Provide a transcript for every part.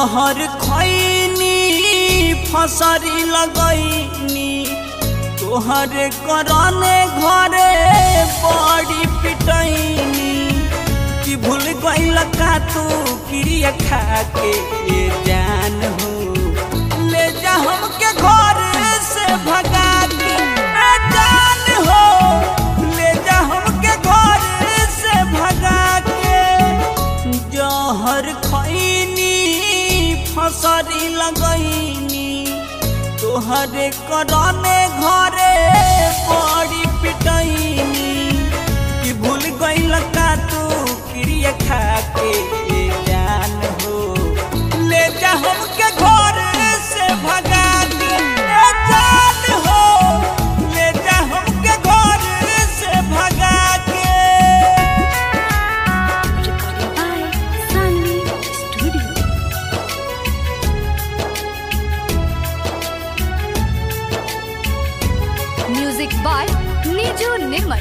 जहर खैनी फसरी लगैनी तोहर करने घरे बड़ी पिटैनी कि भूल गइल का तू क्रिया खा के ये जान हो ले जा हमके घर से भगा के ए जान हो ले जा हमके घर से भगा के जहर खैनी फसरी लगैनी तोहरे करने घरे बड़ी पिटैनी कि भूल गइल का तू क्रिया खा के ये जान हो ले जा हमके घर से भगा के ए जान हो ले जा हमके घर से भगा के Recording by Sunny Studio. Music by Niju Nirmal.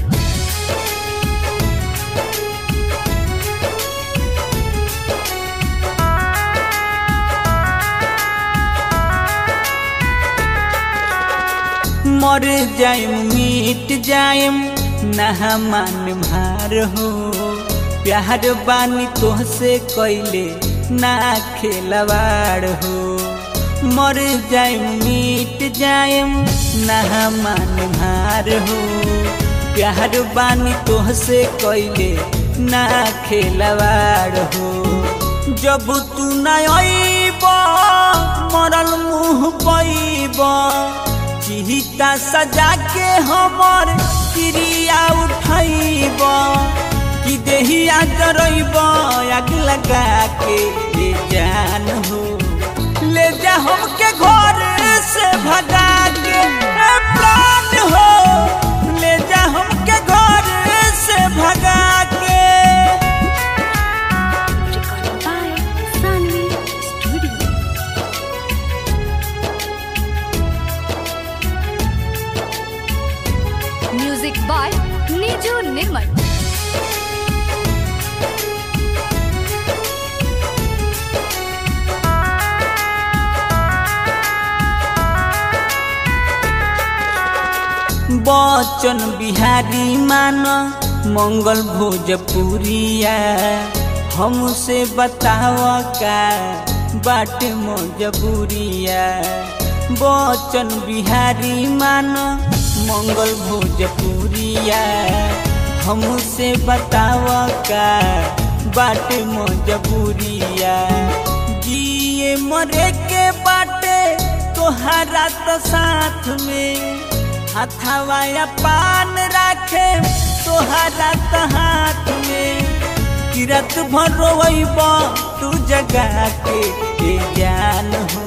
मर जाइम मिट जाइम नहा मान भार हो प्यार बानी तोहसे कैले ना खेलवाड़ हो मर जाइम मिट जाइम नहा मान भार हो प्यार बानी तोहसे कैले ना खेलवाड़ हो जब तू ना अइब मरल मुँह पैब चिहिता सजा के हमर क्रिया उठैब कि देहिया जरैब आग लगा के ये जान हो ले जा हमके घर से भगा के ए प्राण हो ले जा हमके घर से भगा के Recording by Sunny Studio. Music by Niju Nirmal. बचन बिहारी मान मंगल भोजपुरिया हमसे बताव का बाट मजबूरिया बचन बिहारी मान मंगल भोजपुरिया हमसे बताव का बाट मजबूरिया जिए मरे के बाटे तोहरा तो साथ में हथवा पान राखे तोहरा तो हाथ में किरत भर रोइब तू जगा के ए जान हो